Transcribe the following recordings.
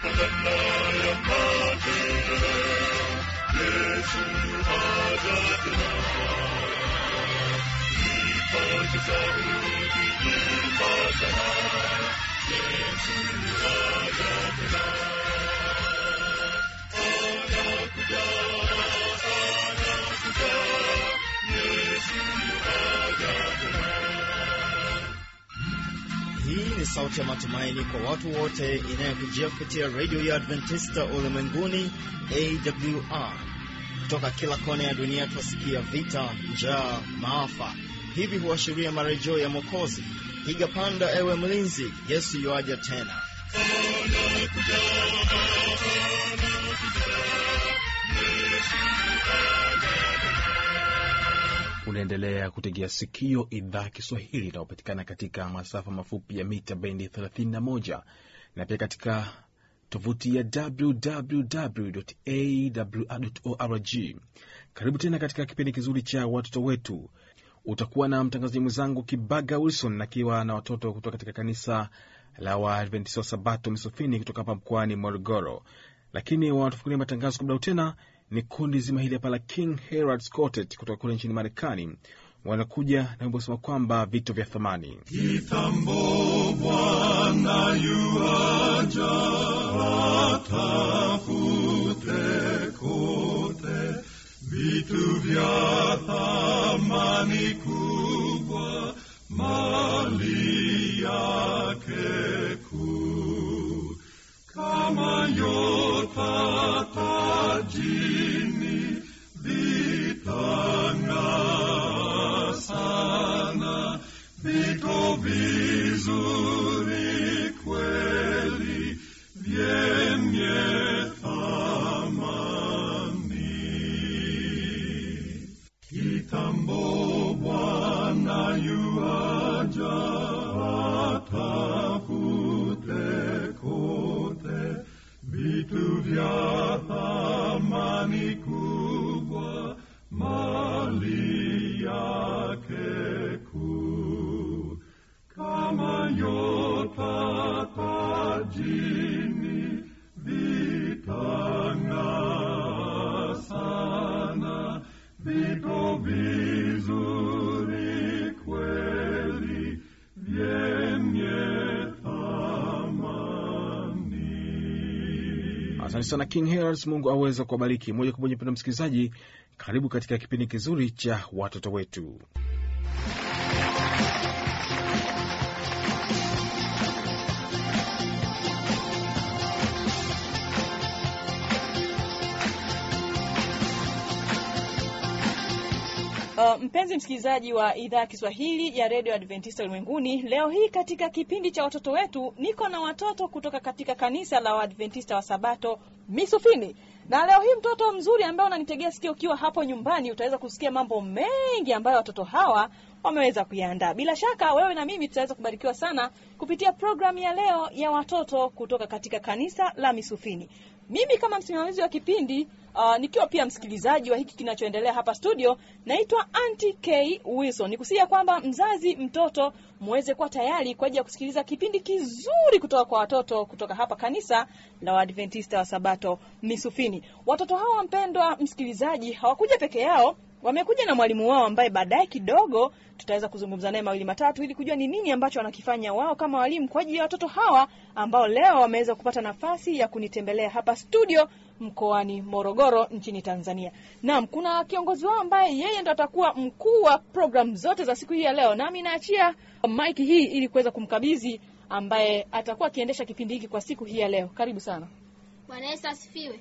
Hii ni sauti ya matumaini kwa watu wote inayokujia kupitia redio ya Adventista ulimwenguni AWR. Kutoka kila kona ya dunia twasikia vita, njaa, maafa. Hivi huashiria marejeo ya Mwokozi. Piga panda, ewe mlinzi, Yesu yuaja tena. Unaendelea kutegea sikio idhaa ya Kiswahili inayopatikana katika masafa mafupi ya mita bendi 31 na pia katika tovuti ya www.awr.org. Karibu tena katika kipindi kizuri cha watoto wetu. Utakuwa na mtangazaji mwenzangu Kibaga Wilson akiwa na watoto kutoka katika kanisa la Waadventista wa Sabato Misofini kutoka hapa mkoani Morogoro, lakini wanatufungulia matangazo kwa muda tena ni kundi zima hili hapa la King Herald's Quartet kutoka kule nchini Marekani. Wanakuja na wimbo sema kwamba vito vya thamani. Kitambo Bwana yuaja, atafute kote vitu vya thamani kubwa, mali yake kuu kama nyota tajini vitang'aa sana, vito vizuri kweli vyenye thamani. Kitambo Bwana yuaja, atafute kote vitu vya thamani kubwa, mali yake kuu kama nyota tajini vitang'aa sana, vito vizuri kweli vyenye thamani. Asante sana King Heralds, Mungu aweza kuwabariki. Moja kwa moja, mpendwa msikilizaji, karibu katika kipindi kizuri cha watoto wetu. Uh, mpenzi msikilizaji wa idhaa ya Kiswahili ya redio Adventista ulimwenguni, leo hii katika kipindi cha watoto wetu niko na watoto kutoka katika kanisa la Waadventista wa Sabato Misufini, na leo hii mtoto mzuri ambaye unanitegea sikio ukiwa hapo nyumbani, utaweza kusikia mambo mengi ambayo watoto hawa wameweza kuyaandaa. Bila shaka wewe na mimi tutaweza kubarikiwa sana kupitia programu ya leo ya watoto kutoka katika kanisa la Misufini. Mimi kama msimamizi wa kipindi uh, nikiwa pia msikilizaji wa hiki kinachoendelea hapa studio, naitwa Auntie K Wilson. Nikusikia kwamba mzazi, mtoto muweze kuwa tayari kwa ajili ya kusikiliza kipindi kizuri kutoka kwa watoto kutoka hapa kanisa la Waadventista wa Sabato Misufini. Watoto hawa mpendwa msikilizaji, hawakuja peke yao, wamekuja na mwalimu wao ambaye baadaye kidogo tutaweza kuzungumza naye mawili matatu ili kujua ni nini ambacho wanakifanya wao kama walimu kwa ajili ya watoto hawa ambao leo wameweza kupata nafasi ya kunitembelea hapa studio mkoani Morogoro nchini Tanzania. Naam, kuna kiongozi wao ambaye yeye ndo atakuwa mkuu wa program zote za siku hii ya leo, nami naachia mic hii ili kuweza kumkabidhi ambaye atakuwa akiendesha kipindi hiki kwa siku hii ya leo. Karibu sana. Bwana Yesu asifiwe.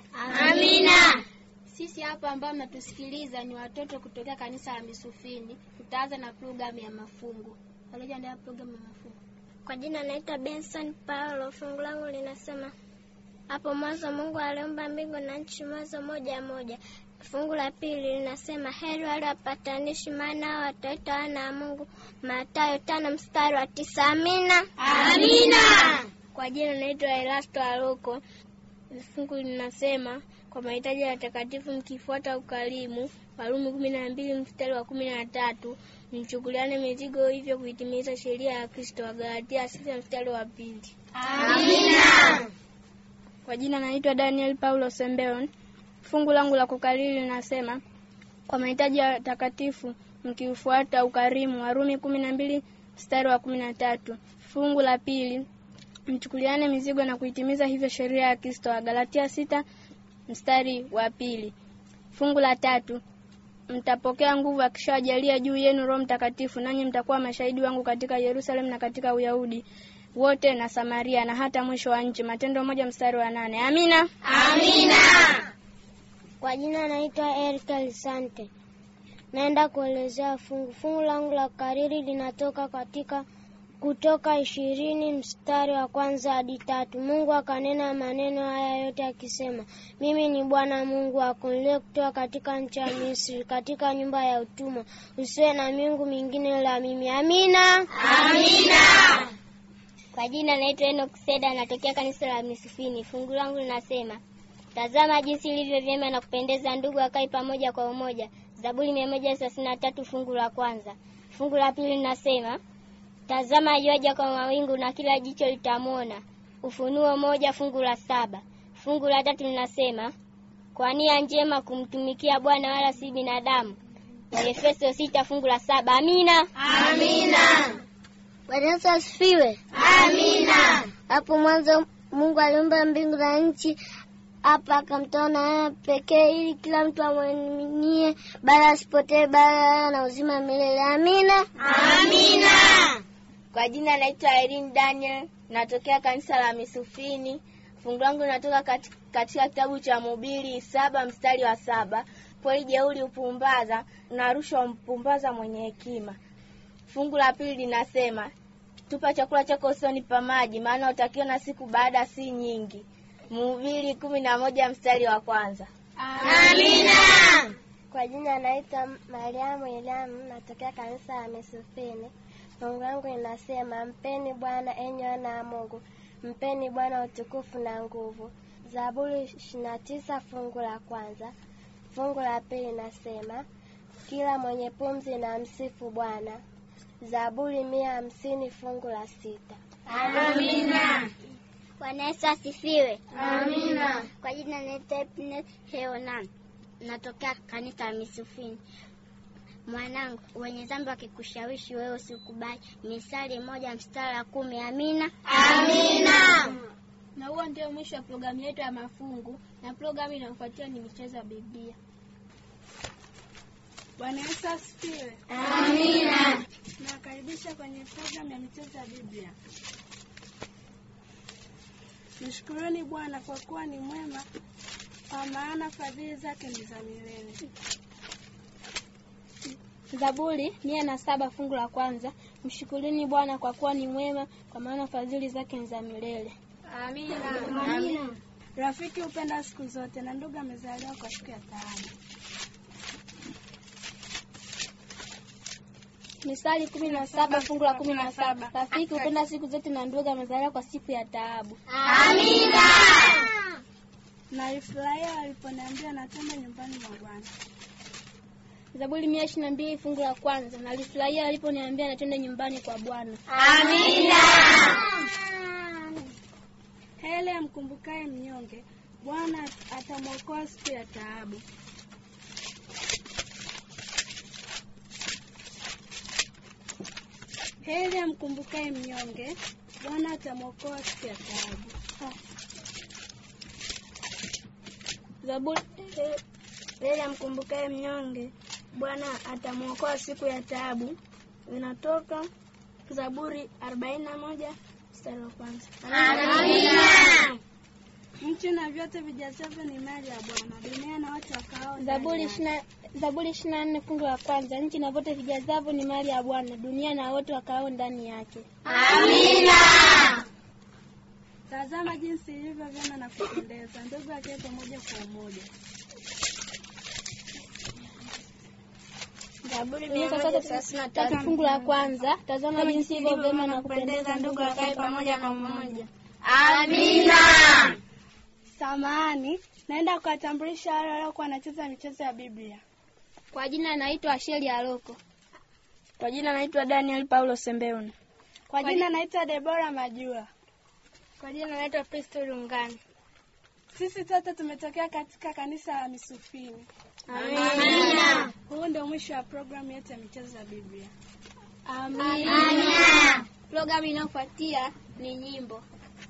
Amina. Sisi hapa ambao mnatusikiliza ni watoto kutokea kanisa la Misufini. Tutaanza na programu ya mafungu. Waliojiandaa programu ya mafungu. Kwa jina naitwa Benson Paulo. Fungu langu linasema hapo mwanzo Mungu aliumba mbingu na nchi, Mwanzo moja moja. Fungu la pili linasema heri wale wapatanishi, maana hao wataitwa wana wa Mungu. Mathayo tano mstari wa tisa. Amina. Amina. Kwa jina naitwa Elasto Aluko. Fungu linasema kwa mahitaji ya watakatifu mkifuata ukarimu. Warumi kumi na mbili mstari wa kumi na tatu. Mchukuliane mizigo hivyo kuitimiza sheria ya Kristo. Wagalatia sita mstari wa pili. Amina. Kwa jina naitwa Daniel Paulo Sembeon. Fungu langu la kukariri linasema kwa mahitaji ya takatifu mkiufuata ukarimu, Warumi kumi na mbili mstari wa kumi na tatu. Fungu la pili mchukuliane mizigo na kuitimiza hivyo sheria ya Kristo, Wagalatia sita mstari wa pili. Fungu la tatu mtapokea nguvu akishawajalia juu yenu Roho Mtakatifu, nanyi mtakuwa mashahidi wangu katika Yerusalemu na katika Uyahudi wote na Samaria na hata mwisho wa nchi. Matendo moja mstari wa nane. Amina, amina. Kwa jina naitwa Erika Lisante, naenda kuelezea fungu. Fungu langu la kariri linatoka katika Kutoka ishirini mstari wa kwanza hadi tatu. Mungu akanena maneno haya yote akisema, mimi ni Bwana Mungu wako niliye kutoa katika nchi ya Misri, katika nyumba ya utumwa. Usiwe na miungu mingine ila mimi. Amina, amina. Kwa jina naitwa Enoch Seda, natokea kanisa la Misufini. Fungu langu linasema tazama jinsi ilivyo vyema na kupendeza ndugu akae pamoja kwa umoja. Zaburi mia moja thelathini na tatu fungu la kwanza. Fungu la pili linasema tazama yuaja kwa mawingu na kila jicho litamwona. Ufunuo moja fungu la saba. Fungu la tatu linasema kwa nia njema kumtumikia Bwana wala si binadamu. Waefeso sita fungu la saba. Amina, amina. Bwana Yesu asifiwe. Amina. Hapo mwanzo Mungu aliumba mbingu na nchi, hapa akamtoa na pekee, ili kila mtu amwaminie, bali asipotee, bali na uzima milele. Amina, amina. Kwa jina naitwa Irene Daniel, natokea kanisa la Misufini. Fungu langu linatoka katika, katika kitabu cha Mhubiri saba mstari wa saba kweli jeuri hupumbaza na rushwa mpumbaza mwenye hekima. Fungu la pili linasema tupa chakula chako usoni pa maji, maana utakiona siku baada si nyingi. Mhubiri kumi na moja mstari wa kwanza. Amina. Kwa jina naitwa Mariamu Ilamu, natokea kanisa la Misufini. Fungu langu linasema mpeni Bwana enyi wana wa Mungu, mpeni Bwana utukufu na nguvu. Zaburi ishirini na tisa fungu la kwanza. Fungu la pili linasema kila mwenye pumzi na msifu Bwana. Zaburi mia hamsini fungu la sita. Amina. Bwana Yesu asifiwe. Amina. Kwa jina naitwa Epnet Heonan, natokea kanisa la Misufini. Mwanangu, wenye dhambi wakikushawishi wewe usikubali. Misali moja mstari wa kumi. Amina, amina. Na huo ndio mwisho wa programu yetu ya mafungu, na programu inayofuatia ni michezo ya Biblia. Bwana Yesu asifiwe. Amina. Nawakaribisha kwenye programu ya michezo ya Biblia. Mshukuruni Bwana kwa kuwa ni mwema, kwa maana fadhili zake ni za milele. Zaburi mia na saba fungu la kwanza. Mshukurini Bwana kwa kuwa ni mwema, kwa maana fadhili zake ni za milele. Amina. Amina. Rafiki hupenda siku zote na ndugu amezaliwa kwa siku ya taabu. Misali kumi na saba fungu la kumi na saba. Rafiki hupenda siku zote na ndugu amezaliwa kwa siku ya taabu. Amina. Nalifurahia waliponiambia natenda nyumbani mwa Bwana. Zaburi mia ishirini na mbili fungu la kwanza. Nalifurahia waliponiambia natende nyumbani kwa Bwana. Amina. Heri amkumbukaye mnyonge, Bwana atamwokoa siku ya taabu. Heri amkumbukaye mnyonge, Bwana atamwokoa siku ya taabu. Zaburi heri amkumbukaye mnyonge, Bwana atamwokoa siku ya taabu. Zinatoka Zaburi arobaini na moja mstari wa kwanza. Amina. Nchi na vyote vijazavyo ni mali ya Bwana, dunia na watu wakao ndani Zaburi yake. ishina Zaburi ishirini na nne fungu la kwanza. Nchi na vyote vijazavyo ni mali ya Bwana, dunia na wote wakao ndani yake. Amina. Tazama jinsi ilivyo vyema na kupendeza, ndugu akae pamoja kwa umoja. Zaburi mia tatu thelathini na tatu fungu la kwanza. Tazama jinsi ilivyo vyema na kupendeza, ndugu wakae pamoja kwa umoja. Amina. Samahani, naenda kuwatambulisha wale waliokuwa wanacheza michezo ya Biblia. Kwa jina naitwa Asheli Aloko. Kwa jina naitwa Daniel Paulo Sembeuni. Kwa jina naitwa Debora Majua. Kwa jina naitwa Pristo Lungani. Sisi sote tumetokea katika kanisa la Misufini. Amina. Huu ndio mwisho wa programu yetu ya michezo ya Biblia. Amina. Programu inayofuatia ni nyimbo.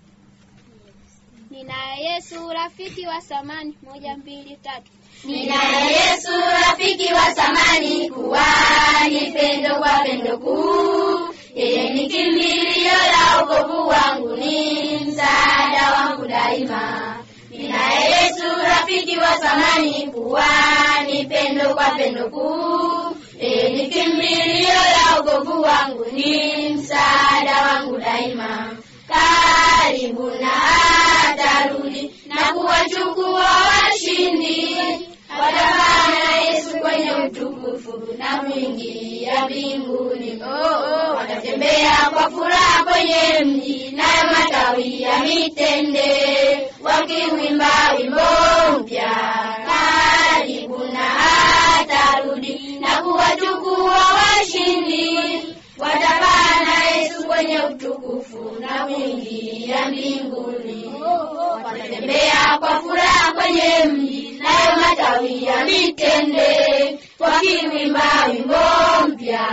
Nina Yesu rafiki wa samani, moja mbili tatu. Ninaye Yesu rafiki wa samani, kuwa ni pendo kwa pendo kuu. Yeye ni kimbilio la wokovu wangu, ni msaada wangu daima. Ninaye Yesu rafiki wa samani, kuwa ni pendo kwa pendo kuu. Yeye ni kimbilio la wokovu wangu, ni msaada wangu daima. Karibu na atarudi na kuwachukua washindi watapanda Yesu kwenye utukufu na kuingia mbinguni. Oh, oh, watatembea kwa furaha kwenye mji, nayo matawi ya mitende wakiwimba wimbo mpya. Karibu na atarudi na kuwachukua washindi, watapanda Yesu kwenye utukufu na kuingia mbinguni. Watatembea kwa furaha kwenye mji, nayo matawi ya mitende wakiwimba wimbo mpya.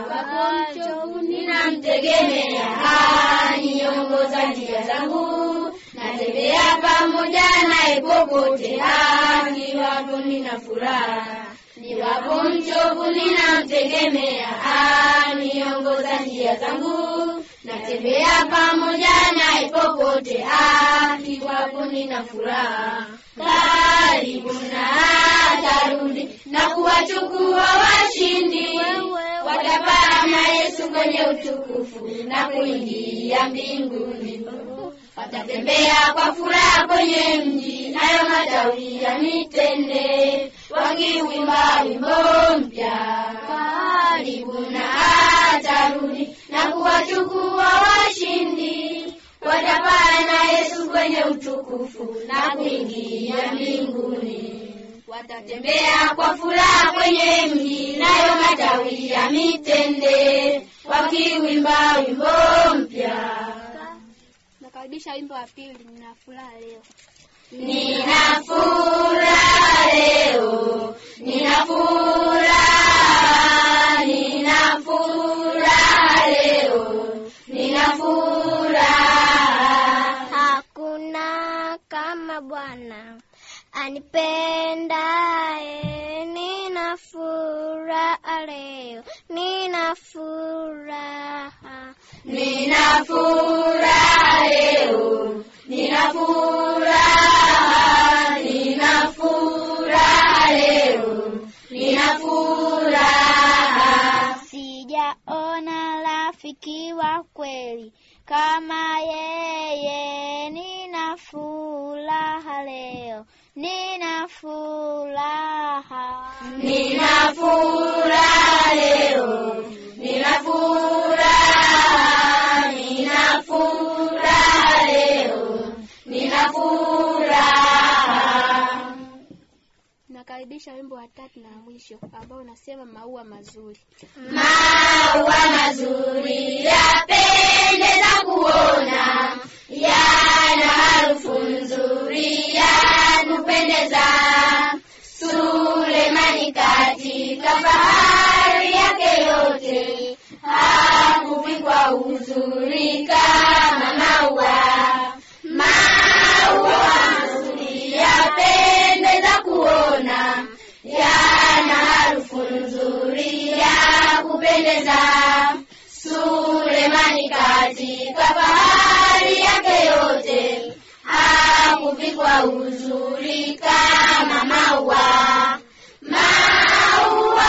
Ninamtegemea, aniongoza njia zangu, natembea pamoja naye popote, niwapo nina furaha niwapo mchovu, ninamtegemea, aniongoza njia zangu, natembea pamoja naye popote, niwapo nina furaha. Karibu na atarudi na kuwachukua washindi, watapaa na Yesu kwenye utukufu na kuingia mbinguni. Watatembea kwa furaha kwenye mji, nayo matawi ya mitende wakiwimba wimbo mpya. Karibu na atarudi na kuwachukua washindi, watapaa na Yesu kwenye utukufu na kuingia mbinguni. Watatembea kwa furaha kwenye mji, nayo matawi ya mitende wakiwimba wimbo mpya. Nakaribisha wimbo wa pili, nina furaha leo. Nina furaha leo, nina furaha, nina furaha leo, nina furaha. Hakuna kama Bwana anipendaye, nina furaha leo, nina furaha, Nina furaha leo, nina furaha, nina furaha leo, nina furaha. sijaona rafiki wa kweli kama yeye, nina furaha leo, nina furaha, Nina furaha leo, nina furaha, nina furaha leo, nina furaha. Nakaribisha wimbo wa tatu na mwisho ambao unasema maua mazuri. Maua mazuri yapendeza kuona, yana harufu nzuri ya kupendeza. Sulemani katika fahari yake yote hakuvikwa uzuri kama maua. Maua mazuri yapendeza kuona, yana harufu nzuri ya kupendeza. Sulemani katika fahari yake yote hakuvikwa uzuri kama maua. Maua,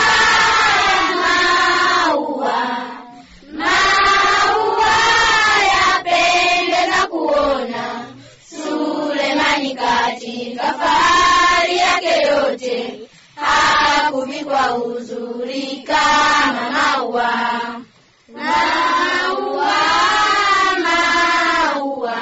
maua, maua yapendeza kuona. Sulemani katika fahari yake yote hakuvikwa uzuri kama maua. Maua, maua,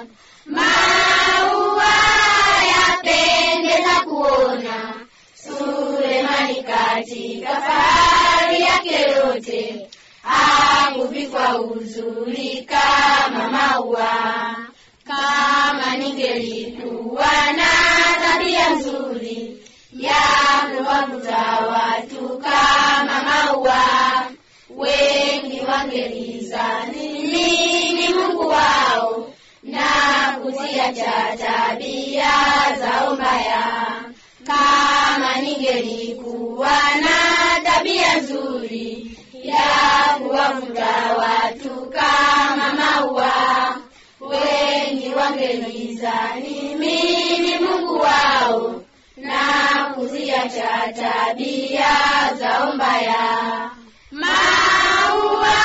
maua yapendeza kuona. Sulemani katika fahari yake yote hakuvikwa uzuri kama maua. kama ningelikuwa na tabia nzuri ya kuwavuta watu kama maua, wengi wangelizani mimi ni Mungu wao na kuziacha tabia zao mbaya. Kama ningelikuwa na tabia nzuri ya kuwavuta watu kama maua, wengi wangelizani mimi ni Mungu wao na kuziacha tabia zao mbaya. Maua,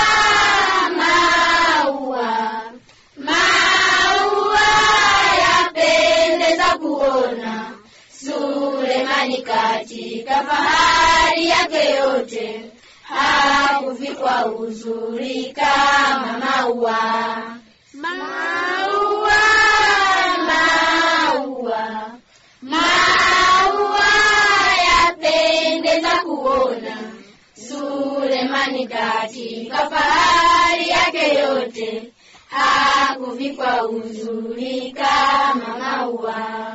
maua, maua yapendeza kuona. Sulemani katika fahari yake yote hakuvikwa uzuri kama maua. Maua, maua, maua yapendeza kuona. Sulemani katika fahari yake yote hakuvikwa uzuri kama maua.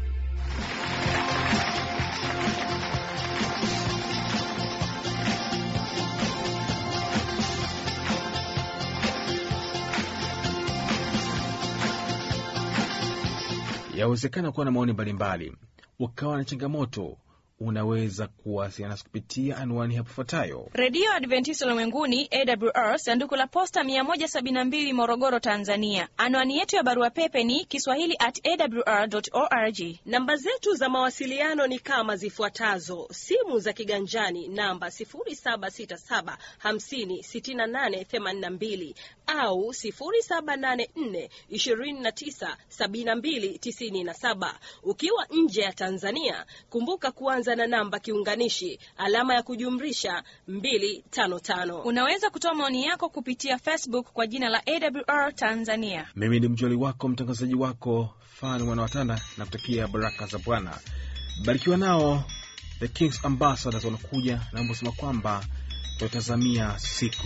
Yawezekana kuwa na maoni mbalimbali, ukawa na changamoto. Unaweza kuwasiliana nasi kupitia anwani hapo ifuatayo: redio adventista ulimwenguni awr sanduku la posta 172 morogoro tanzania anwani yetu ya barua pepe ni kiswahili at awr org namba zetu za mawasiliano ni kama zifuatazo simu za kiganjani namba 767 56882 au 784 297297 ukiwa nje ya tanzania kumbuka kuanza na namba kiunganishi alama ya kujumlisha 255 unaweza kutoa maoni yako kupitia facebook kwa jina la awr tanzania mimi ni mjoli wako mtangazaji wako fani mwana watanda na kutakia baraka za bwana barikiwa nao the kings ambassadors wanakuja na ambosema kwamba tunatazamia siku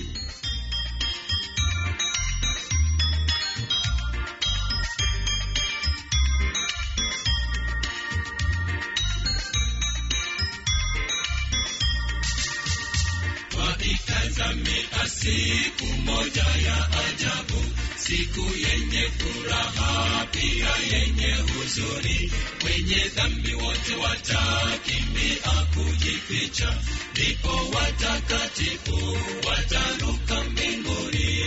Tazamia siku moja ya ajabu, siku yenye furaha pia yenye huzuni. Wenye dhambi wote watakimbia kujificha, ndipo watakatifu wataruka mbinguni.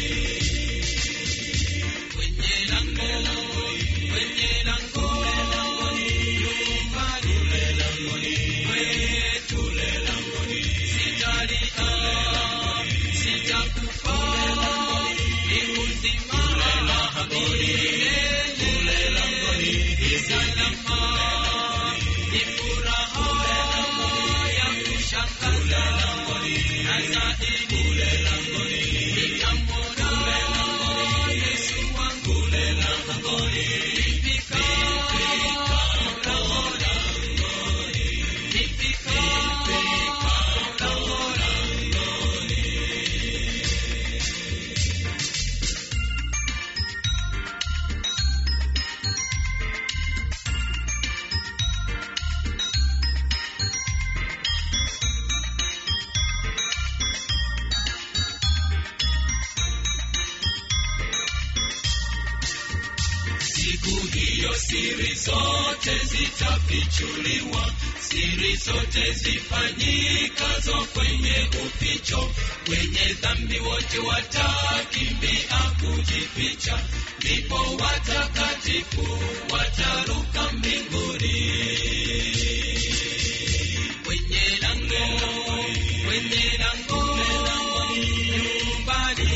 Kwenye lango, kwenye lango, nyumbani le langoni, kwetu le langoni, sitalia sitakufa ni uzima milele langoni ni salama ni furaha ya kushangaza na zaidi nitamwona Yesu wangu langoni nifika langoni nifika langoni Siku hiyo siri zote zitafichuliwa, siri zote zifanyikazo kwenye uficho. Wenye dhambi wote watakimbia kujificha, ndipo watakatifu wataruka mbinguni. Kwenye lango, kwenye lango, nyumbani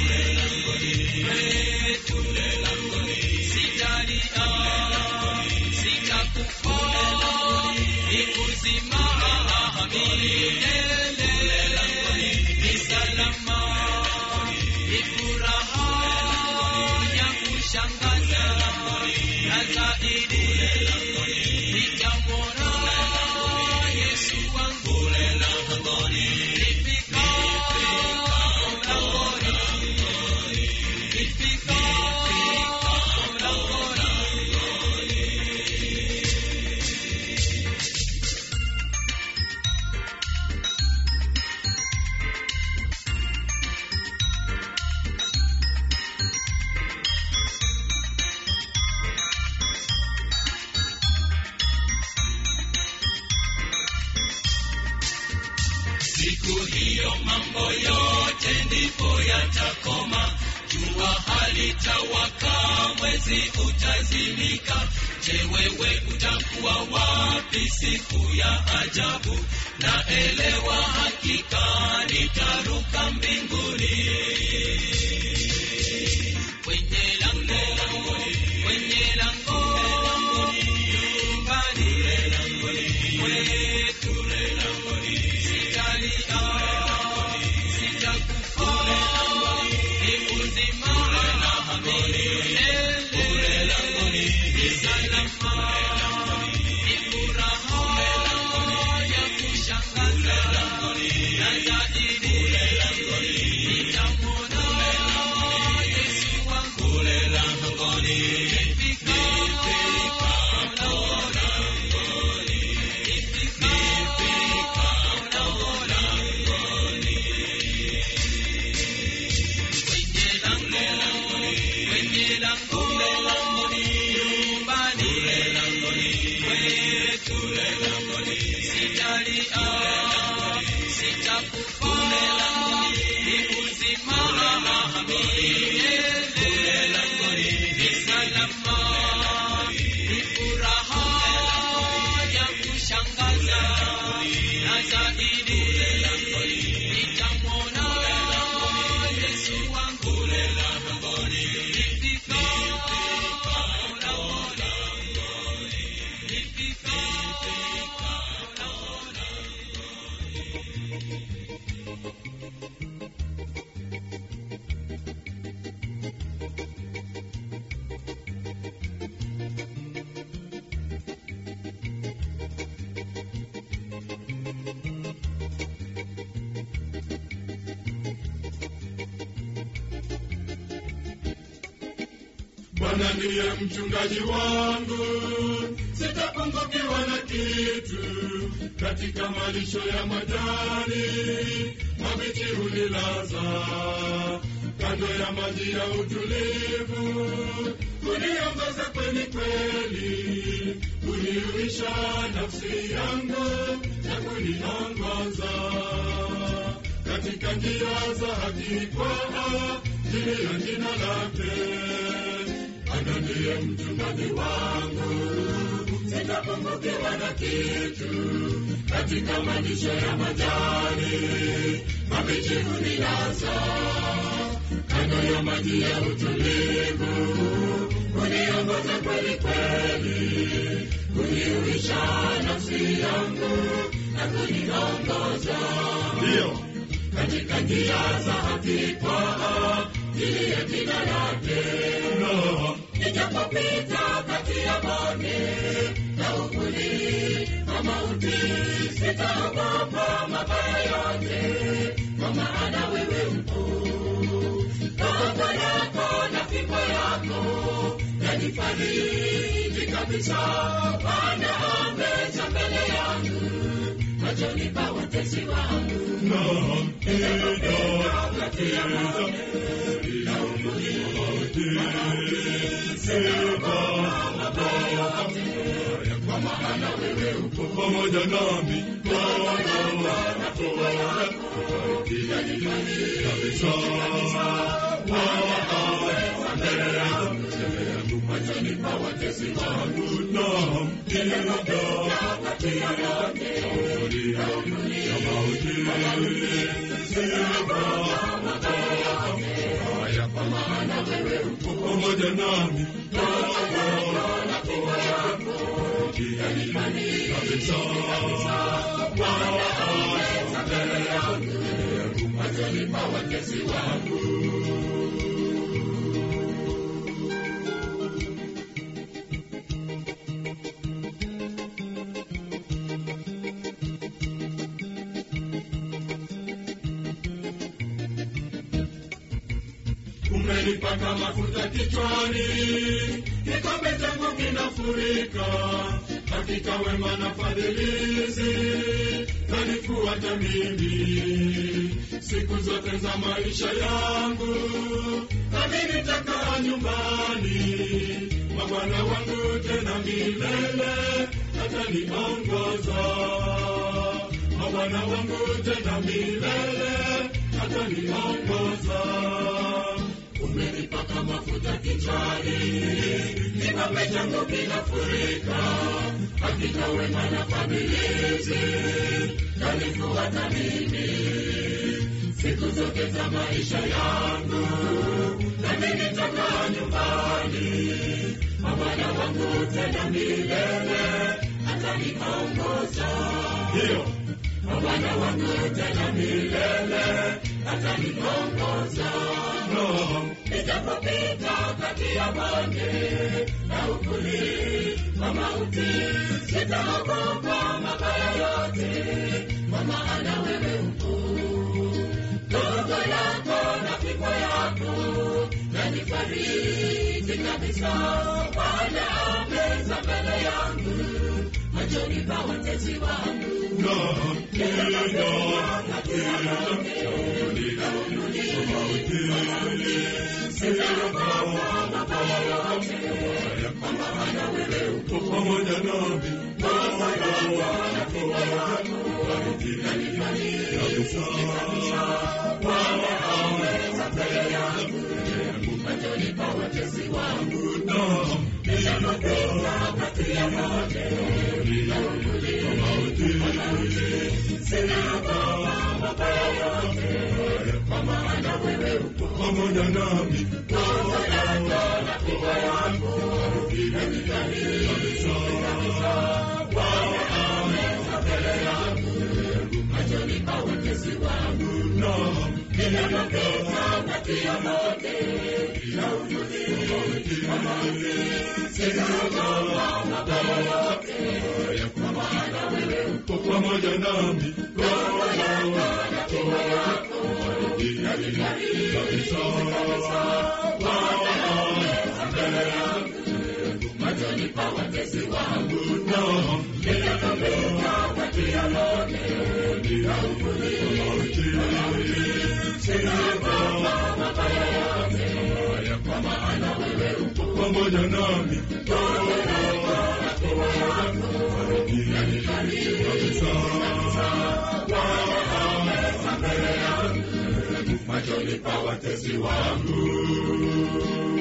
kwetu sitalia, sitakufa, ni uzima milele, ni salama, ni furaha ya kushangaza na zaidi nitamwona Yesu wangu langoni, nifika siku hiyo mambo yote ndipo yatakoma jua halitawaka mwezi utazimika je wewe utakuwa wapi siku ya ajabu na elewa hakika nitaruka mbinguni kwenye lango kwenye lango nyumbani kwetu sitalia sitakufa ni uzima milele ni salama ni furaha ya kushangaza na zaidi nitamwona Yesu wangu nifika kwenye lango nyumbani kwetu sitalia sitakufa ni uzima milele ni salama ni furaha ya kushangaza na zaidi nitamwona Yesu wangu nifika Bwana ndiye mchungaji wangu, sitapungukiwa na kitu. Katika malisho ya majani mabichi hunilaza, kando ya maji ya utulivu kuniongoza kweli kweli, kuniuisha nafsi yangu na kuniongoza katika njia za haki kwa ajili ya jina lake. Bwana ndiye mchungaji wangu, sitapungukiwa na kitu. Katika malisho ya majani mabichi hunilaza, kando ya maji ya utulivu huniongoza kweli kweli, kuniuisha nafsi yangu na kuniongoza ndio katika njia za haki kwa ajili ya jina lake. Nijapopita kati ya bonde na uvuli wa mauti, sitaogopa mabaya yote, kwa maana wewe upo. Gongo lako na fimbo yako yanifariji kabisa. Bwana ameza mbele yangu machoni pa watesi wangu. Naam, kati ya bonde na uvuli wa mauti, sitaogopa mabaya yote, kwa maana wewe upo pamoja nami. Gongo na fimbo yako yanifariji kabisa. Bwana ameza mbele yangu machoni pa watesi wangu. Naam, kati ya bonde na uvuli wa mauti, sitaogopa mabaya yote, kwa maana wewe upo pamoja nami. Gongo na fimbo yako yanifariji kabisa. Bwana ameza mbele yangu machoni pa watesi wangu. umenipaka mafuta kichwani, kikombe changu kinafurika. Hakika wema na fadhilizi zanifuata mimi siku zote za maisha yangu, nami nitakaa nyumbani mwa Bwana wangu tena milele, ataniongoza mwa Bwana wangu tena milele ataniongoza. Umenipaka mafuta kichwani, kikombe changu kinafurika. Hakika wema na fadhili yanifuata mimi siku zote za maisha yangu, nami nitakaa nyumbani mwa Bwana wangu tena milele ataniongoza. Ndiyo, mwa Bwana wangu tena milele ataniongoza. No. Nijapopita kati ya bonde na uvuli wa mauti, sitaogopa mabaya yote, kwa maana wewe upo ndogo yako na fimbo yako yanifariji kabisa. Bwana ameza mbele yangu machoni pa watesi wangu. Sitaogopa mabaya yote, kwa maana wewe upo pamoja nami. Ndogo yako na fimbo yako yanifariji kabisa. Bwana ameza mbele yangu machoni pa watesi wangu. Ninapopita kati ya moto na uvuli wa mauti, sitaogopa mabaya yote, kwa maana wewe upo pamoja nami. Ndogo yako na fimbo yako yanifariji kabisa. Bwana ameza mbele yangu machoni pa watesi wangu. Ninapopita kati ya moto na uvuli wa mauti, sitaogopa mabaya yote, kwa maana wewe upo pamoja nami. Roho yako na fimbo yako yanifariji kabisa. Bwana ameza mbele yangu machoni pa watesi wangu. Ninapopita kati ya moto na uvuli wa mauti, sitaogopa mabaya yote, kwa maana wewe upo pamoja nami. Roho yako na fimbo yako yanifariji kabisa. Bwana ameza mbele yangu machoni pa watesi wangu.